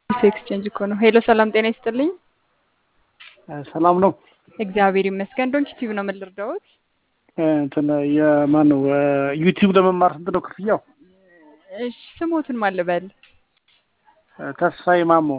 አዲስ ኤክስቼንጅ እኮ ነው። ሄሎ ሰላም ጤና ይስጥልኝ። ሰላም ነው። እግዚአብሔር ይመስገን። ዶንት ዩቲዩብ ነው የምልርዳውት። እንትን የማን ነው ዩቲዩብ ለመማር ስንት ነው ክፍያው? እሺ ስሞትን ማን ልበል? ተስፋዬ ማሞ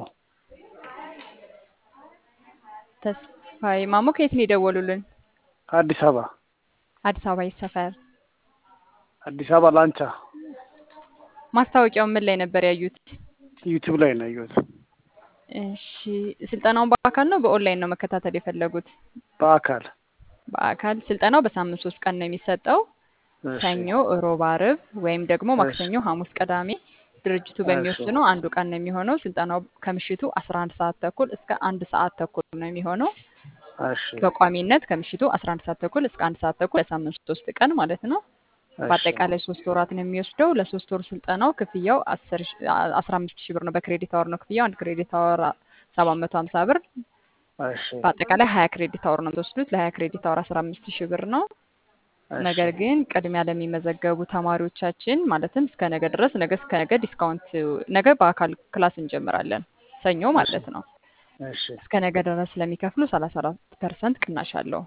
ተስፋዬ ማሞ። ከየት ነው የደወሉልን? ከአዲስ አበባ አዲስ አበባ የት ሰፈር? አዲስ አበባ ላንቻ። ማስታወቂያው ምን ላይ ነበር ያዩት? ዩቲዩብ ላይ ነው ያየሁት። እሺ ስልጠናውን በአካል ነው በኦንላይን ነው መከታተል የፈለጉት? በአካል በአካል ስልጠናው በሳምንት ሶስት ቀን ነው የሚሰጠው። እሺ፣ ሰኞ፣ እሮብ፣ አርብ ወይም ደግሞ ማክሰኞ፣ ሐሙስ፣ ቅዳሜ ድርጅቱ በሚወስነው አንዱ ቀን ነው የሚሆነው። ስልጠናው ከምሽቱ 11 ሰዓት ተኩል እስከ አንድ ሰዓት ተኩል ነው የሚሆነው። እሺ፣ በቋሚነት ከምሽቱ 11 ሰዓት ተኩል እስከ አንድ ሰዓት ተኩል ለሳምንት ሶስት ቀን ማለት ነው። እሺ፣ በአጠቃላይ ሶስት ወራት ነው የሚወስደው። ለሶስት ወር ስልጠናው ክፍያው 15 ሺህ ብር ነው። በክሬዲት አወር ነው ክፍያው። አንድ ክሬዲት አወር 750 ብር። እሺ፣ በአጠቃላይ 20 ክሬዲት አወር ነው የምትወስዱት። ለ20 ክሬዲት አወር 15 ሺህ ብር ነው። እሺ፣ ነገር ግን ቅድሚያ ለሚመዘገቡ ተማሪዎቻችን ማለትም እስከ ነገ ድረስ ነገ እስከ ነገ ዲስካውንት ነገ በአካል ክላስ እንጀምራለን ሰኞ ማለት ነው። እሺ፣ እስከ ነገ ድረስ ስለሚከፍሉ 34 ፐርሰንት ቅናሽ አለው።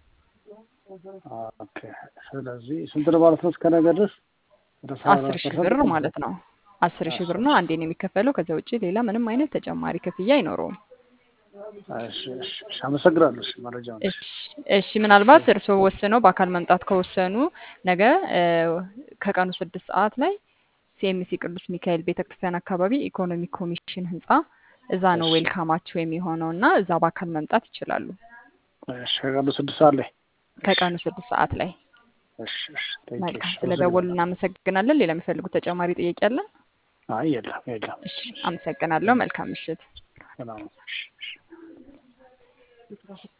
ኦኬ። ስለዚህ ስንት ነው ማለት ነው? እስከ ነገ ድረስ ወደ ሰባ አስር ሺህ ብር ማለት ነው። አስር ሺህ ብር ነው አንዴ ነው የሚከፈለው። ከዛ ውጭ ሌላ ምንም አይነት ተጨማሪ ክፍያ አይኖረውም። እሺ፣ እሺ፣ እሺ፣ አመሰግናለሁ። እሺ፣ መረጃውን እሺ እሺ ምናልባት እርስዎ ወስነው በአካል መምጣት ከወሰኑ ነገ እ ከቀኑ ስድስት ሰዓት ላይ ሲኤምሲ ቅዱስ ሚካኤል ቤተክርስቲያን አካባቢ ኢኮኖሚ ኮሚሽን ህንፃ እዛ ነው እሺ፣ ዌልካማቸው የሚሆነው እና እዛ በአካል መምጣት ይችላሉ። እሺ፣ ከቀኑ ስድስት ሰዓት ላይ እሺ፣ ከቀኑ ስድስት ሰዓት ላይ። እሺ፣ እሺ፣ ቴንክ ዩ። መልካም እሺ፣ ስለደወሉ አመሰግናለሁ። እናመሰግናለን። ሌላ የሚፈልጉት ተጨማሪ ጥያቄ አለ? አይ የለም፣ የለም። እሺ አመሰግናለሁ። መልካም ምሽት። ሰላም። እሺ፣ እሺ።